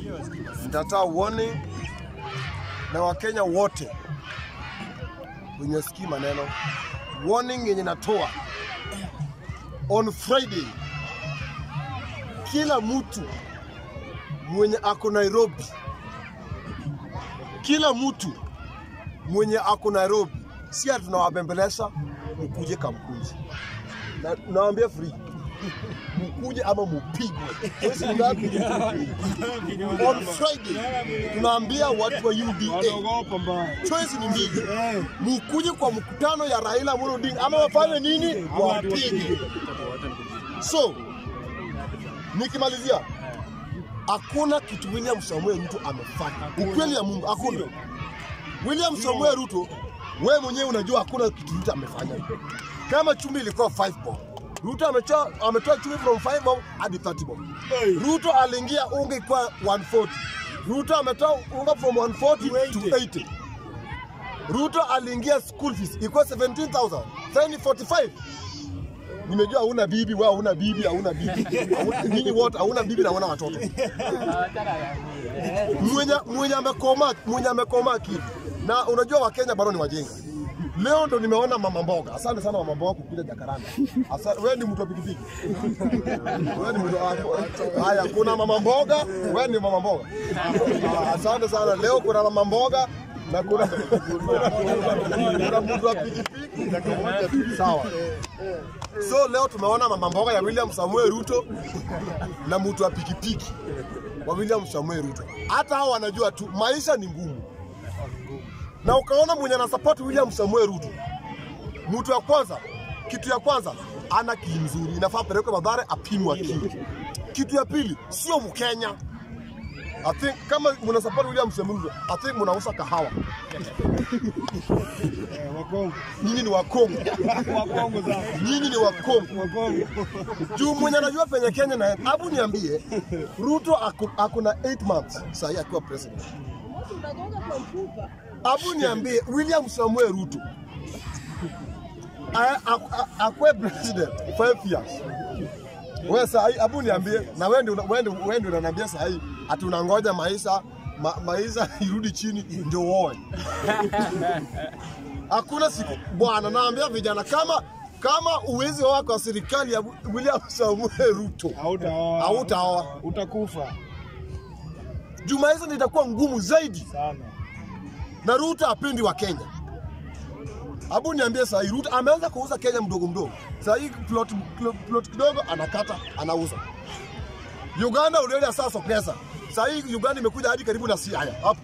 Nitatoa warning na Wakenya wote wenye sikii maneno. Warning yenye natoa on Friday, kila mtu mwenye ako Nairobi, kila mtu mwenye ako Nairobi, si ati tunawabembeleza mkuje Kamkunji, na nawaambia free mkuje ama mupigwe. Mwezi ngapi? On Friday tunaambia watu wa UDA choice ni mbili, mukuje kwa mkutano ya Raila Amolo Odinga ama wafanye nini? Wapige. So nikimalizia, hakuna kitu William Samuel Ruto amefanya, ukweli ya Mungu, hakuna. William Samuel Ruto, wewe mwenyewe unajua hakuna kitu Ruto amefanya. Kama chumvi ilikuwa 5 bob, Ruto ametoa ametoa chumvi from 5 bob hadi 30 bob. Ruto aliingia unga ilikuwa 140. Ruto ametoa unga from 140 to 80. Ruto aliingia school fees ilikuwa 17,000. Sasa ni 45. Nimejua hauna bibi, wewe hauna bibi, hauna bibi. Hauna- Nyinyi wote hauna bibi na hauna watoto. Mwenye mwenye amekoma, mwenye amekoma kitu. Na unajua Wakenya bado ni wajinga. Leo ndo nimeona mama mboga. Asante sana mama mboga kukuja Jakaranda. Asante, wewe ni mtu wa pikipiki. Wewe ni mtu wa haya, kuna mama mboga, wewe ni mama mboga. Ah, Asante sana. Leo kuna mama mboga na kuna kuna mtu wa pikipiki na kamoja tu. Sawa. So leo tumeona mama mboga ya William Samuel Ruto na mtu wa pikipiki wa William Samuel Ruto. Hata hao wanajua tu maisha ni ngumu, na ukaona mwenye anasupport William Samuel Ruto, mtu ya kwanza, kitu ya kwanza ana akili nzuri, inafaa pelekwe Mathare apimwe akili. Kitu ya pili, sio Mkenya. I think kama mna support William Samuel Ruto, I think mnauza kahawa. Nyinyi ni Wakongo, nyinyi ni Wakongo juu mwenye anajua penye Kenya na hebu niambie, Ruto ako, ako na 8 months sahii akiwa president. Hebu niambie William Samuel Ruto a- a- a- akwe president 5 years. Wewe sahii, hebu niambie, na wewe ndio wewe ndio wewe ndio unaniambia sahii ati unangoja maisha ma, maisha irudi chini ndio uoe. Hakuna siku bwana, naambia vijana kama kama uwezi oa kwa serikali ya William Samuel Ruto Hautaoa. hautaoa Utakufa juu maisha ndio itakuwa ngumu zaidi, sana. na Ruto apendi wa Kenya. Abu niambie saa hii Ruto ameanza kuuza Kenya mdogo mdogo. Saa hii plot, plot, plot kidogo anakata anauza. Uganda ulienda sasa pesa. Saa hii Uganda imekuja hadi karibu na Siaya hapo.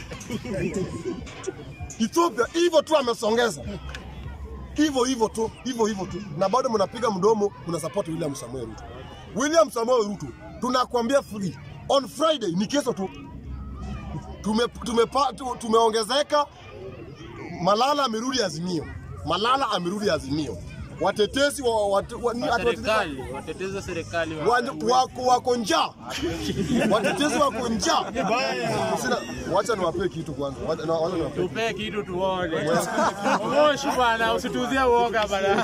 Ethiopia hivyo tu amesongeza. Hivyo hivyo tu, hivyo hivyo tu. Na bado mnapiga mdomo mna support William Samuel Ruto. William Samuel Ruto tunakwambia free. On Friday ni kesho tu. Tume, tumepa, tu- tumeongezeka Malala amerudi Azimio. Malala amerudi Azimio. Watetezi wa, wa, wa, ni- Wa ati watetezi- serikali, watetezi wa serikali wa- wa- wako wako njaa, watetezi wako njaa. Sina, wacha niwapee kitu kwanza, wacha na- wacha niwapee Tupee kitu tuone. Moshi bwana, usituzie uoga bwana.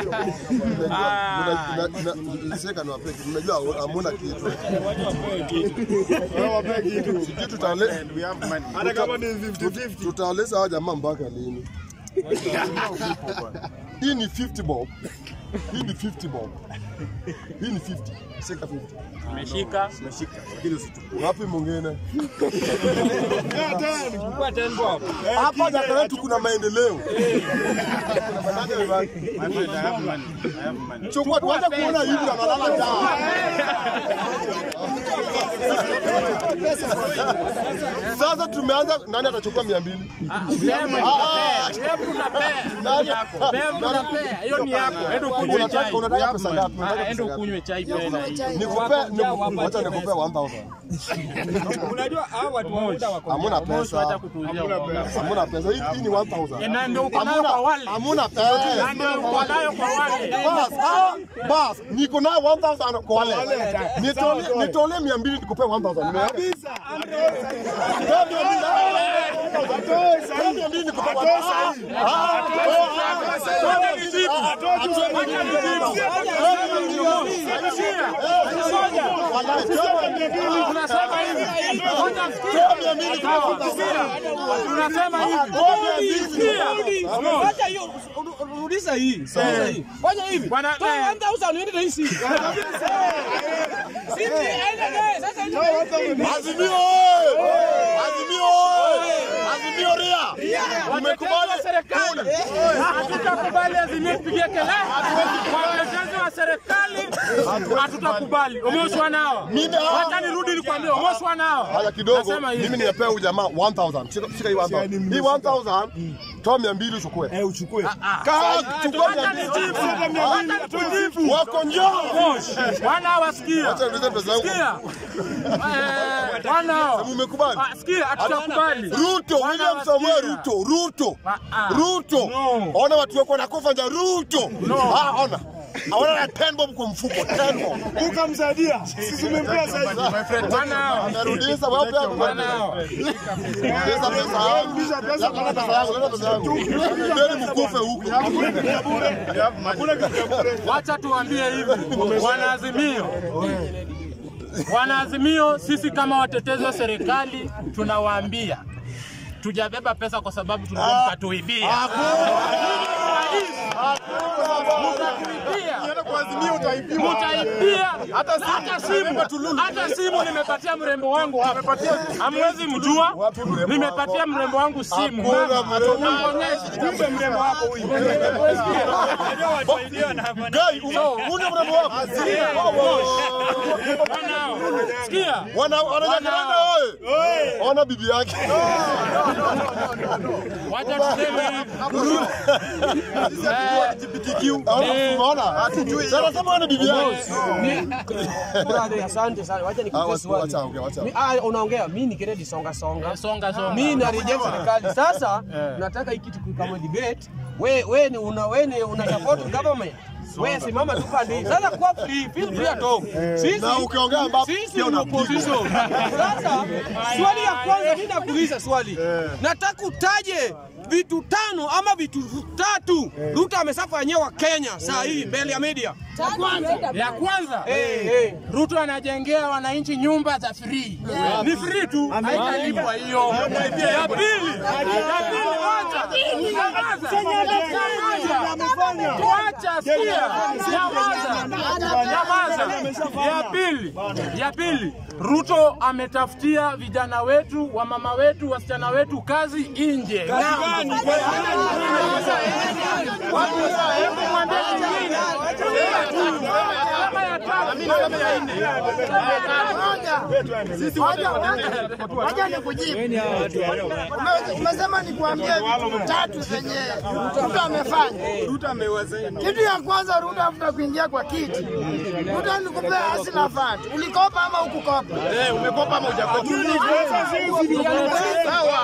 Ah. Seka niwapee kitu, nimejua hamuna kitu. Wewe wape kitu. Sijui tutale- Hata kama ni 50-50. tutawaleza hawa jamaa mpaka lini? Hii ni 50 bob. Hii ni 50 bob. Hii ni 50. Seka 50. Umeshika. Wapi mwingine? Chukua 10 bob. Hapa Jakarta yetu kuna maendeleo. Chukua tuache kuona hivi analala njaa. Sasa tumeanza, nani atachukua mia mbili? Sema Ah, Hebu unapea. Nani? Hebu unapea. Hiyo ni yako. Enda ukunywe Unataka- chai. unataka pesa ngapi? Ah, Unataka Enda pesa ngapi? ukunywe chai pena. Nikupe, niku- wacha nikupe 1000. Unajua hao watu wa muda wako Hamuna Moshi wacha pesa. kutuzia uoga. Hamuna pesa. Hii hii ni 1000. Na ndio uko nayo kwa wale. Hamuna pesa. Na ndio uko nayo kwa wale. Bas, ah, bas, niko nayo 1000 kwa wale. Nitolee nitolee 200 nikupe 1000. Nimeona? Kabisa. Toa 200. Toa 200 nikupe 1000. Ah, Tunasema hivi. Ngoja sikia. Sawa, sikia. Tunasema hivi. Sikia. Wacha hiyo ru- rudisha hii. Rudisha hii. Fanya hivi. Bwana, Toa eh. 1000 uende na hii simu. Simu aende naye. Sasa ende na hii simu. Azimio oye! Azimio oye! Azimio ria! Watetezi wa serikali hatutakubali Azimio kupigia kelele. Watetezi wa serikali hatutakubali. Umeoshwa nao. Mimi hao- Wacha nirudi nikwambie, umeoshwa nao. Haya kidogo, Nasema hivi. mimi nimepea huyu jamaa 1000. Shika shika hii 1000. Hii 1000 toa 200 uchukue. Eh, uchukue. Kaa chukua Wacha 200. nijibu. Wacha nikujibu. Wako njoo. Wana wasikia. Acha niulize pesa yangu. Sikia. Eh, wana hao. Umekubali? Ah, Sikia, hatutakubali. Ruto, Wana William wasikia. Samuel Ruto, Ruto. Ah, ah. Ruto. No. Ona watu wako wanakufa nja Ruto. Ah, ona. Aona na 10 bob kwa mfuko, 10 bob. Ukamsaidia. Sisi tumempea saizi. Wana hao. Amerudisha wewe pia Wana hao. Rudisha pesa yangu. Leta pesa yangu, leta pesa yangu. Ndeni mkufe huko. Hakuna kitu cha bure. Wacha tuambie hivi, wanaazimio, wanaazimio, sisi kama watetezi wa serikali tunawaambia tujabeba pesa kwa sababu tulikuwa mtatuibia. Mtatuibia. Mtaibia hata simu, hata simu nimepatia mrembo wangu hapa. Hamwezi mjua, nimepatia mrembo wangu simu. Hakuna mrembo. Namuonyesha. Kumbe mrembo wako huyu. Gai, una mrembo wako. Wanao. Sikia. Wana wanajakaranda oye. Ona bibi yake. Wacha tuseme hivi. Unaona? Sasa sema wana bibi yake. Brother, asante sana. Wacha Ah, nikupe wacha swali. ongea, wacha. Mi- ah, unaongea mimi ni kiredi songa songa. Songa songa. Mimi narejea serikali. Sasa nataka hii kitu kama debate. We we ni una we ni una support government. Wewe simama tu pande hii. Sasa kwa free, feel free at home. Sisi Na ukiongea ambapo sisi pia ni unapigwa. opposition. Sasa swali ya kwanza mimi nakuuliza swali. Nataka utaje vitu tano ama vitu tatu Ruto ameshafanyia wa Kenya saa hii mbele ya media. Ya kwanza Eh, eh. Ruto anajengea wananchi nyumba za free. Ni free tu, haitalipwa hiyo. Ya pili, ya pili wacha. Nyamaza. Nyamaza. Wacha sikia. Nyamaza. Nyamaza. Ya pili, ya pili, Ruto ametafutia vijana wetu, wamama wetu, wasichana wetu kazi nje. Hebu mwambie mwingine. Kama ya tatu, kama ya nne. Wacha nikujibu. Ume- Umesema nikuambie vitu tatu zenye Ruto amefanya. Kitu ya kwanza, Ruto afuta kuingia kwa kiti, Ruto alikupea hasila fund. Ulikopa ama ukukopa? Umekopa ama hujakopa? Sawa.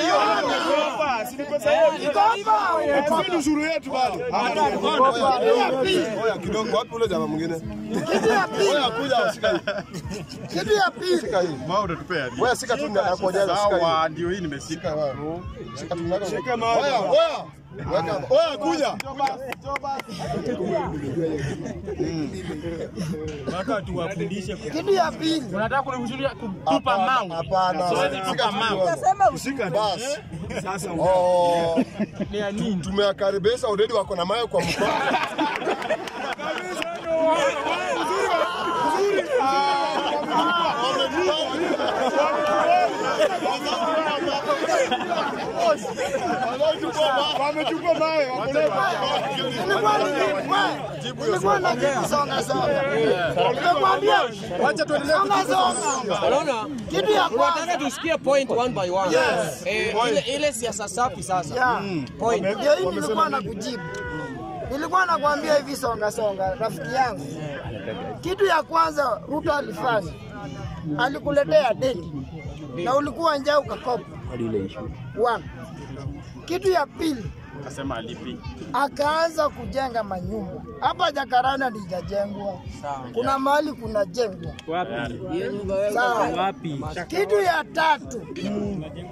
Ulikopa au ukukopa? Sisi ushuru yetu bado. Kitu ya pili, Oya kidogo, wapi ule jamaa mwingine? kitu ya pili, Oya kuja shika hii. kitu ya pili, Shika hii. Mao utatupea. Wewe shika tu na kuonyesha shika hii. Sawa, ndio hii nimeshika. Shika wewe. Shika tu nako. Shika mawe. Oya, oya. Weka hapa. Oya kuja. kitu ya pili, Unataka kunimshuhudia kutupa Hapana, mawe. Hapana. Siwezi Shika tupa tu mawe. wewe. Basi. Oh. Tumewakaribisha already wako na mawe kwa mkono. Wamechukua mawe, wakoleva. nilikuwa nilikuwa nilikuwa na kitu songa songa. Nimekwambia Wacha tuendelee. songa songa. Unaona? Kitu ya Tunataka kwanza tusikie point one by one. Yes. Eh, ile ile siasa safi sasa. Yeah. Point. Ndio hii nilikuwa na kujibu. Nilikuwa nakwambia hivi songa songa, rafiki yangu. Kitu ya kwanza Ruto alifanya alikuletea deni na ulikuwa njaa ukakopa. One. Kitu ya pili Akasema alipi. akaanza kujenga manyumba hapa Jakaranda, ndijajengwa kuna mahali kunajengwa sawa. Kitu ya tatu